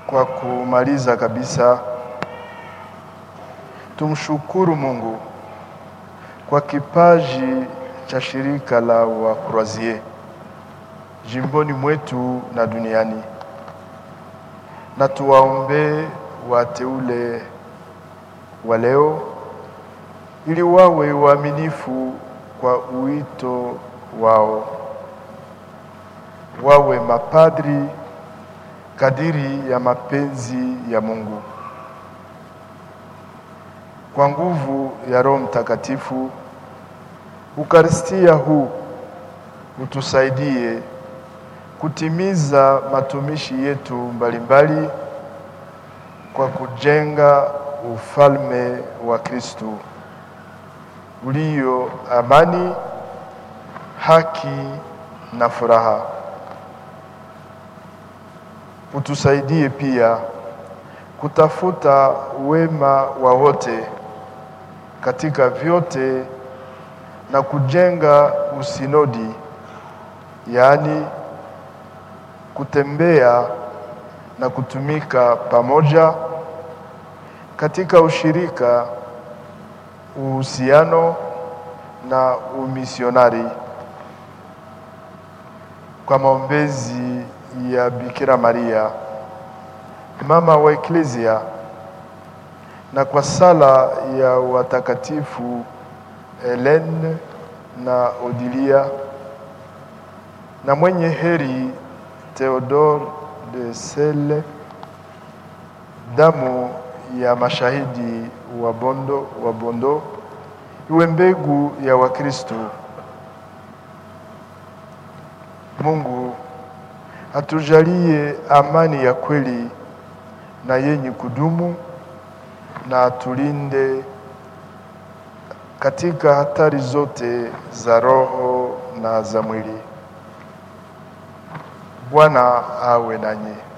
Kwa kumaliza kabisa, tumshukuru Mungu kwa kipaji cha shirika la Wakroazie jimboni mwetu na duniani, na tuwaombee wateule wa leo ili wawe waaminifu kwa uito wao, wawe mapadri kadiri ya mapenzi ya Mungu. Kwa nguvu ya Roho Mtakatifu, Ukaristia huu utusaidie kutimiza matumishi yetu mbalimbali kwa kujenga ufalme wa Kristo ulio amani, haki na furaha. Utusaidie pia kutafuta wema wa wote katika vyote na kujenga usinodi, yaani kutembea na kutumika pamoja katika ushirika, uhusiano na umisionari kwa maombezi ya Bikira Maria mama wa Eklesia na kwa sala ya watakatifu Helene na Odilia na mwenye heri Theodore de Sele, damu ya mashahidi wa Bondo wa Bondo iwe mbegu ya Wakristo. Mungu atujalie amani ya kweli na yenye kudumu na atulinde katika hatari zote za roho na za mwili. Bwana awe nanyi.